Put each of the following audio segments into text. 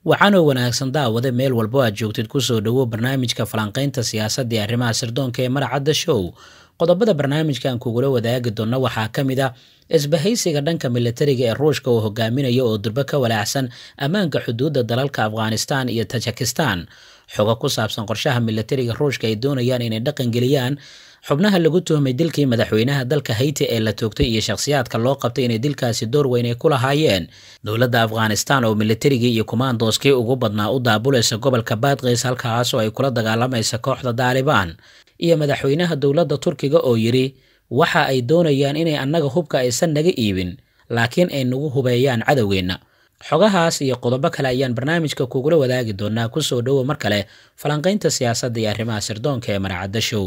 waxaanoo wanaagsan daawade meel walbo aad joogtid kusoo dhowo barnaamijka falanqaynta siyaasadda ee arrimaha sirdoonka ee maracadda show qodobada barnaamijkan kugula wadaagi doonna waxaa ka mid ah isbahaysiga dhanka militariga ee ruushka oo hogaaminaya oo durbo ka walaacsan ammaanka xuduudda dalalka afghanistan iyo tajikistan xogo ku saabsan qorshaha militariga ruushka ay doonayaan inay dhaqangeliyaan xubnaha lagu tuhmay dilkii madaxweynaha dalka hayti ee la toogtay iyo shakhsiyaadka loo qabtay inay dilkaasi door weyn ay ku lahaayeen dowladda afghanistan oo militarigii iyo kumaandooskii ugu badnaa u daabulaysa gobolka baadqiis halkaasoo ay kula dagaalamaysa kooxda daalibaan iyo madaxweynaha dowladda turkiga oo yidhi waxa ay doonayaan inay annaga hubka aysan naga iibin laakiin ay nagu hubeeyaan cadowgeenna xogahaas iyo qodobo kale ayaan barnaamijka kugula wadaagi doonaa kusoo dhowo mar kale falanqaynta siyaasadda iyo arrimaha sirdoonka ee maracadda show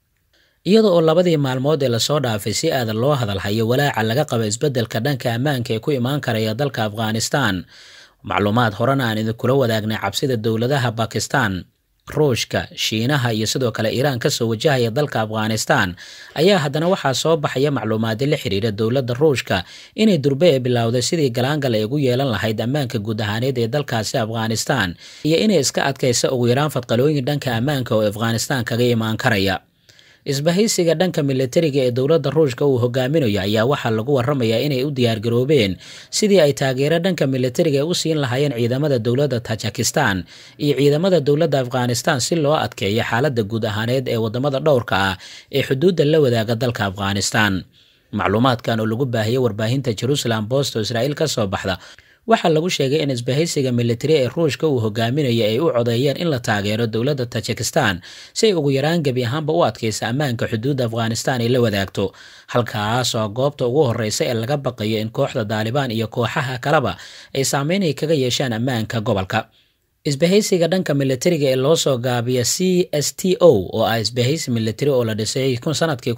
iyada oo labadii maalmood ee lasoo dhaafay si aadan loo hadalhayo walaaca laga qabo isbeddelka dhanka ammaanka ee ku imaan karaya dalka afghanistan macluumaad horena aan idinkula wadaagnay cabsida dowladaha bakistan ruushka shiinaha iyo sidoo kale iiraan kasoo wajahaya dalka afghanistan ayaa haddana waxaa soo baxaya macluumaadyo la xiriira dowladda ruushka inay durbe ee bilowday sidii galaangal ay ugu yeelan lahayd ammaanka guud ahaaneed ee dalkaasi afghanistan iyo inay iska adkaysa ugu yaraan fadqalooyin dhanka ammaanka oo afghanistan kaga imaan karaya isbahaysiga dhanka militariga ee dowladda ruushka uu hogaaminayo ayaa waxaa lagu waramayaa inay u diyaargaroobeen sidii ay taageero dhanka militariga ay u siin lahaayeen ciidamada dowladda tajikistan iyo ciidamada dowladda afghanistan si loo adkeeyo xaaladda guud ahaaneed ee wadamada dhowrka ah ee xuduudda la wadaaga dalka afghanistan macluumaadkan oo lagu baahiyey warbaahinta jerusalem bost oo israa'iil ka soo baxda waxaa lagu sheegay in isbahaysiga militari ee ruushka uu hogaaminaya ay u codeeyeen in la taageero dowladda tajikistan si ay ugu yaraan gebi ahaanba u adkaysa ammaanka xuduudda afghanistan ay la wadaagto halkaas oo goobta ugu horreysa ee laga baqayo in kooxda daalibaan iyo kooxaha kaleba ay saameyn ay kaga yeeshaan ammaanka gobolka isbahaysiga dhanka militariga ee loo soo gaabiya c s t o oo ah isbahaysi militari oo la dhisay sanadkii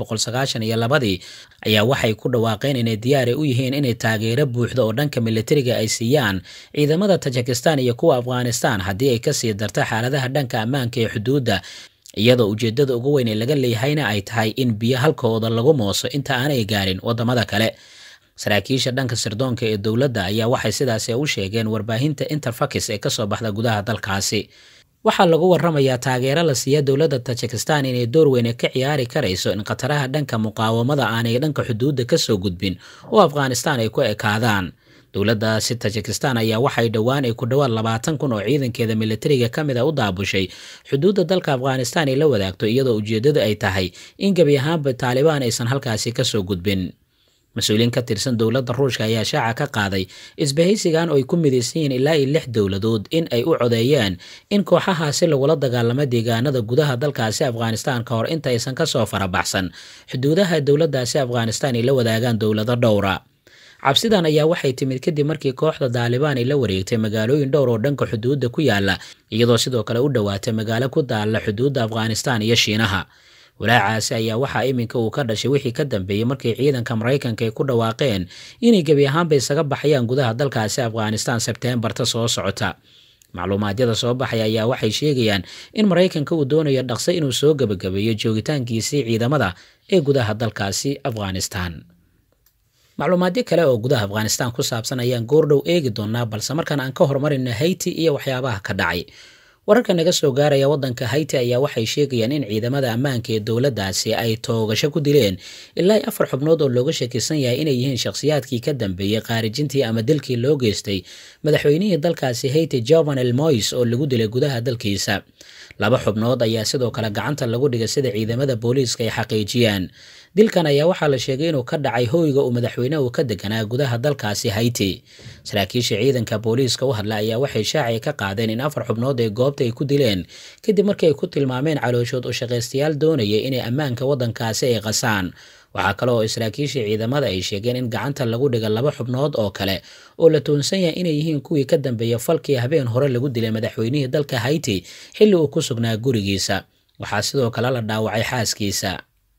iyo labadii ayaa waxay ku dhawaaqeen inay diyaari u yihiin inay taageero buuxda oo dhanka militariga ay siiyaan ciidamada tajikistan iyo kuwa afghanistan haddii ay kasii darta xaaladaha dhanka ammaanka ee xuduudda iyadoo ujeedada ugu weyn ee laga leeyahayna ay tahay in biyo halkooda lagu mooso inta aanay gaarin wadamada kale saraakiisha dhanka sirdoonka ee dowladda ayaa waxay sidaasi u sheegeen warbaahinta interfax ee kasoo baxda gudaha dalkaasi waxaa lagu waramayaa taageero la siiya dowladda tajikistan inay door weyne ka ciyaari karayso in khataraha dhanka muqaawamada aanay dhanka xuduudda kasoo gudbin oo afghanistan ay ku ekaadaan dowladdaasi tajikistan ayaa waxay dhowaan ay ku dhowaad labaatan kun oo ciidankeeda militariga ka mid a u daabushay xuduudda dalka afghanistan ay la wadaagto iyadoo ujeeddadu ay tahay in gebi ahaanba taalibaan aysan halkaasi kasoo gudbin mas-uuliyiin ka tirsan dowladda ruushka ayaa shaaca ka qaaday isbahaysigan oo ay ku midaysan yihiin ilaa iyo lix dowladood in ay u codeeyeen in kooxahaasi lagula dagaalamo deegaanada gudaha dalkaasi afghanistan ka hor inta aysan kasoo farabaxsan xuduudaha dowladdaasi afghanistan ay la wadaagaan dowlado dhowra cabsidan ayaa waxay timid kadib markii kooxda daalibaan ay la wareegtay magaalooyin dhowr oo dhanka xuduudda ku yaala iyadoo sidoo kale u dhowaatay magaalo ku daalla xuduudda afghanistan iyo shiinaha walaacaasi ayaa waxaa iminka uu ka dhashay wixii ka dambeeyey markii ciidanka maraykanka ay ku dhawaaqeen inay gebi ahaanba isaga baxayaan gudaha dalkaasi afghanistan sebteembarta soo socota macluumaadyada soo baxaya ayaa waxay sheegayaan in maraykanka uu doonayo dhaqso inuu soo gebagabeeyo joogitaankiisii ciidamada ee gudaha dalkaasi afghanistan macluumaadyo kale oo gudaha afghanistan ku saabsan ayaan goordhow eegi doonaa balse markaan aan ka horumarina hayti iyo waxyaabaha ka dhacay wararka naga soo gaaraya waddanka hayti ayaa waxay sheegayaan in ciidamada ammaanka ee dowladdaasi ay toogasho ku dileen ilaa i afar xubnood oo looga shakisan yahay inay yihiin shakhsiyaadkii ka dambeeyey qaarijintii ama dilkii loo geystay madaxweynihii dalkaasi hayti jovenel mois oo lagu dilay gudaha dalkiisa laba xubnood ayaa sidoo kale gacanta lagu dhigay sida ciidamada booliiska ay xaqiijiyaan dilkan ayaa waxaa la sheegay inuu ka dhacay hoyga uu madaxweynehu ka deganaa gudaha dalkaasi hayti saraakiisha ciidanka booliiska u hadla ayaa waxay shaacay ka qaadeen in afar xubnood ee goobta ay ku dileen kadib markii ay ku tilmaameen calooshood u shaqaystayaal doonayay inay ammaanka waddankaasi ay qasaan waxaa kale oo saraakiisha ciidamada ay sheegeen in gacanta lagu dhiga laba xubnood oo kale oo la toonsan yahay inay yihiin kuwii ka dambeeya falkii habeen hore lagu dilay madaxweynihii dalka hayti xilli uu ku sugnaa gurigiisa waxaa sidoo kale la dhaawacay xaaskiisa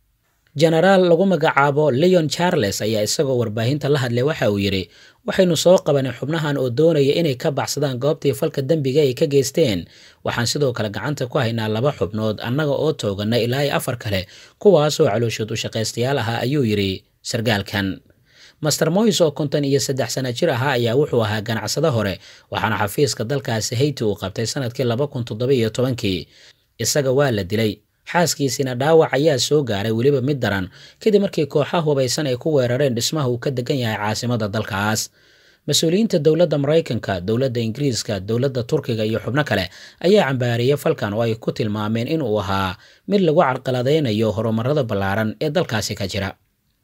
jenaraal lagu magacaabo leon charles ayaa isagoo warbaahinta la hadlay waxa uu yidhi waxaynu soo qabanay xubnahan oo doonaya inay ka baxsadaan goobtii falka dembiga ay ka geysteen waxaan sidoo kale gacanta ku haynaa laba xubnood annaga oo toogana ilaa iyo afar kale kuwaasoo calooshood u shaqaystayaal ahaa ayuu yidhi sargaalkan master moys oo konton iyo saddex sana jir ahaa ayaa wuxuu ahaa ganacsado hore waxaana xafiiska dalkaasi hayti uu qabtay sanadkii laba kun toddoba iyo tobankii isaga waa la dilay xaaskiisina dhaawac ayaa soo gaaray weliba mid daran kadib markii kooxaha hubaysan ay ku weerareen dhismaha uu ka degan yahay caasimada dalkaas mas-uuliyiinta dowladda maraykanka dowladda ingiriiska dowladda turkiga iyo xubno kale ayaa cambaariyey falkan oo ay ku tilmaameen inuu ahaa mid lagu carqaladaynayo horumarada ballaaran ee dalkaasi ka jira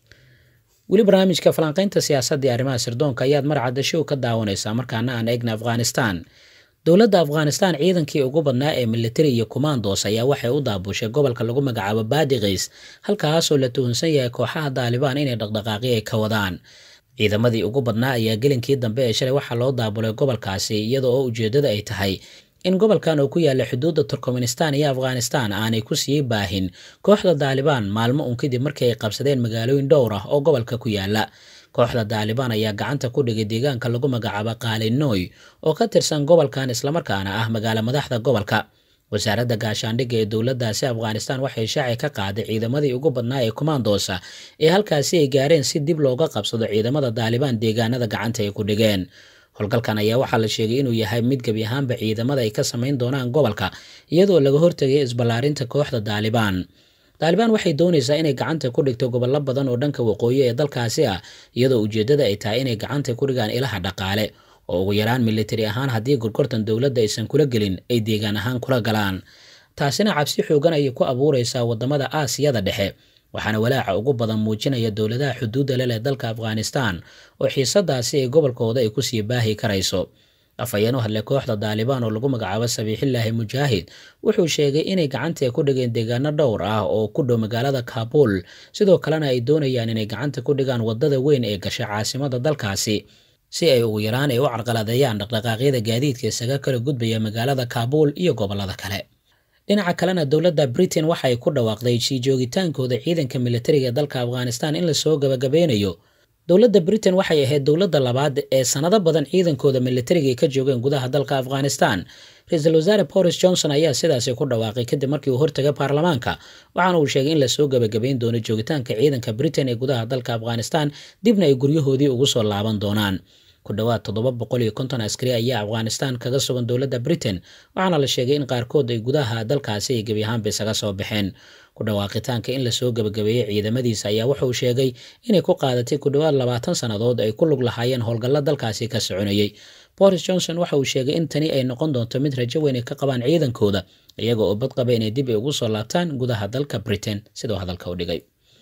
weli barnaamijka falanqaynta siyaasadda ee arrimaha sirdoonka ayaad marcadda show ka daawanaysaa markaana aan eegna afghanistan dowladda afghanistan ciidankii ugu badnaa ee militari iyo kumandos ayaa waxay u daabushay gobolka lagu magacaabo baadiqiis halkaasoo la tuhunsan yahay kooxaha daalibaan inay dhaqdhaqaaqi ay ka wadaan ciidamadii ugu badnaa ayaa gelinkii dambe ee shalay waxaa loo daabulay gobolkaasi iyada oo ujeeddada ay tahay in gobolkan oo ku yaalla xuduudda turkmenistan iyo afghanistan aanay ku sii baahin kooxda daalibaan maalmo uun kadib markii ay qabsadeen magaalooyin dhowr ah oo gobolka ku yaalla kooxda daalibaan ayaa gacanta ku dhigay deegaanka lagu magacaabo qaalinoy oo ka tirsan gobolkan islamarkaana ah magaalo madaxda gobolka wasaaradda gaashaandhigga ee dowladdaasi afghanistan waxay shaaci ka qaaday ciidamadii ugu badnaa ee kumandosa ee halkaasi ay gaareen si dib looga qabsado ciidamada daalibaan deegaanada gacanta ay ku dhigeen howlgalkan ayaa waxaa la sheegay inuu yahay mid gebi ahaanba ciidamada ay ka samayn doonaan gobolka iyadoo laga hortegay isballaarinta kooxda daalibaan daalibaan waxay doonaysaa inay gacanta ku dhigto gobollo badan oo dhanka waqooyi ee dalkaasi ah iyadoo ujeeddada ay tahay inay gacanta ku dhigaan ilaha dhaqaale oo ugu yaraan militari ahaan haddii gorgortan dowladda aysan kula gelin ay deegaan ahaan kula galaan taasina cabsi xoogan ayay ku abuuraysaa waddamada aasiyada dhexe waxaana walaaca ugu badan muujinaya dowladaha xuduudda leh ee dalka afghanistan oo xiisadaasi ay gobolkooda ay kusii baahi karayso afhayeen u hadlay kooxda daalibaan oo lagu magacaabo sabiixillaahi mujaahid wuxuu sheegay inay gacanta ku dhigeen deegaano dhowr ah oo ku dhow magaalada kaabul sidoo kalena ay doonayaan inay gacanta ku dhigaan waddada weyn ee gasha caasimada dalkaasi si ay ugu yaraan ay u carqaladeeyaan dhaqdhaqaaqyada gaadiidka isaga kala gudbaya magaalada kaabul iyo gobollada kale dhinaca kalena dowladda britain waxa ay ku dhawaaqday sii joogitaankooda ciidanka militariga ee dalka afghanistan in lasoo gabagabeynayo dowladda britain waxay ahayd dowladda labaad ee sanado badan ciidankooda militariga ay ka joogeen gudaha dalka afghanistan ra-iisul wasaare boris johnson ayaa sidaasi ku dhawaaqay kadib markii uu hortagay baarlamaanka waxaana uu sheegay in lasoo gabagabeyn doono joogitaanka ciidanka britain ee gudaha dalka afghanistan dibna ay guryahoodii ugu soo laaban doonaan ku dhowaad toddoba boqol iyo konton askari ayaa afghanistan kaga sugan dowladda britain waxaana la sheegay in qaarkood ay gudaha dalkaasi ay gebi ahaanba isaga soo baxeen ku dhawaaqitaanka in lasoo gabagabeeyey ciidamadiisa ayaa wuxuu sheegay inay ku qaadatay ku dhowaad labaatan sannadood ay ku lug lahaayeen howlgallo dalkaasi ka soconayey boris johnson waxa uu sheegay in tani ay noqon doonto mid rajo weyn ay ka qabaan ciidankooda iyaga oo badqaba inay dib ay ugu soo laabtaan gudaha dalka britain sidoo hadalka u dhigay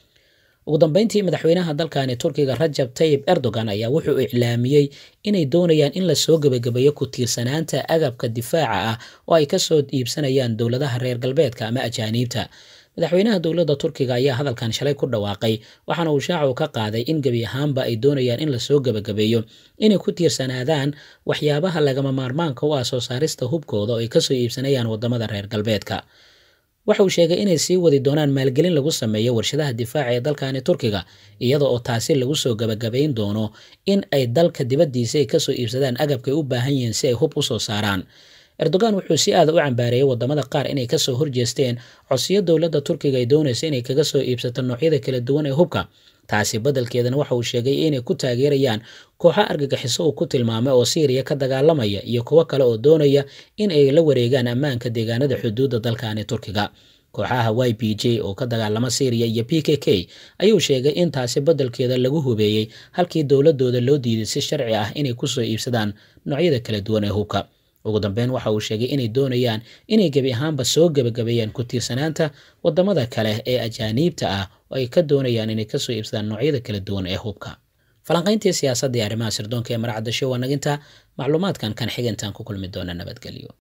ugu dambeyntii madaxweynaha dalkani turkiga rajab tayib erdogan ayaa wuxuu iclaamiyey inay doonayaan in lasoo gebagabeeyo ku tiirsanaanta agabka difaaca ah oo ay kasoo iibsanayaan dowladaha reer galbeedka ama ajaaniibta madaxweynaha dowladda turkiga ayaa hadalkan shalay ku dhawaaqay waxaana uu shaacu ka qaaday in gebi ahaanba ay doonayaan in lasoo gebagabeeyo inay ku tiirsanaadaan waxyaabaha lagama maarmaanka u ah soo saarista hubkooda oo ay kasoo iibsanayaan wadamada reer galbeedka waxa uu sheegay inay sii wadi doonaan maalgelin lagu sameeyo warshadaha difaaca ee dalkani turkiga iyada oo taasi lagu soo gabagabayn doono in ay dalka dibaddiisa ay kasoo iibsadaan agabkay u baahan yihiin si ay hub u soo saaraan erdogan wuxuu si aada u cambaareeyey wadamada qaar inay kasoo horjeesteen codsiyo dowladda turkiga ay doonaysa inay kaga soo iibsato noocyada kala duwan ee hubka taasi badalkeedana waxa uu sheegay inay ku taageerayaan kooxo argagixiso uu ku tilmaamay oo siiriya ka dagaalamaya iyo kuwo kale oo doonaya in ay la wareegaan ammaanka deegaanada xuduudda dalkani turkiga kooxaha y b j oo ka dagaalama syriya iyo p k k ayuu sheegay in taasi badalkeeda lagu hubeeyey halkii dowladooda loo diiday si sharci ah inay kusoo iibsadaan noocyada kala duwan ee hubka ugu dambeyn waxa uu sheegay inay doonayaan inay gebi ahaanba soo gebagabeeyaan ku tiirsanaanta wadamada kale ee ajaaniibta ah oo ay ka doonayaan inay kasoo iibsadaan noocyada kala duwan ee hubka falanqayntii siyaasadda iyo arrimaha sirdoonka ee marcadda show waa naginta macluumaadkan kan xigintaan ku kulmi doona nabadgelyo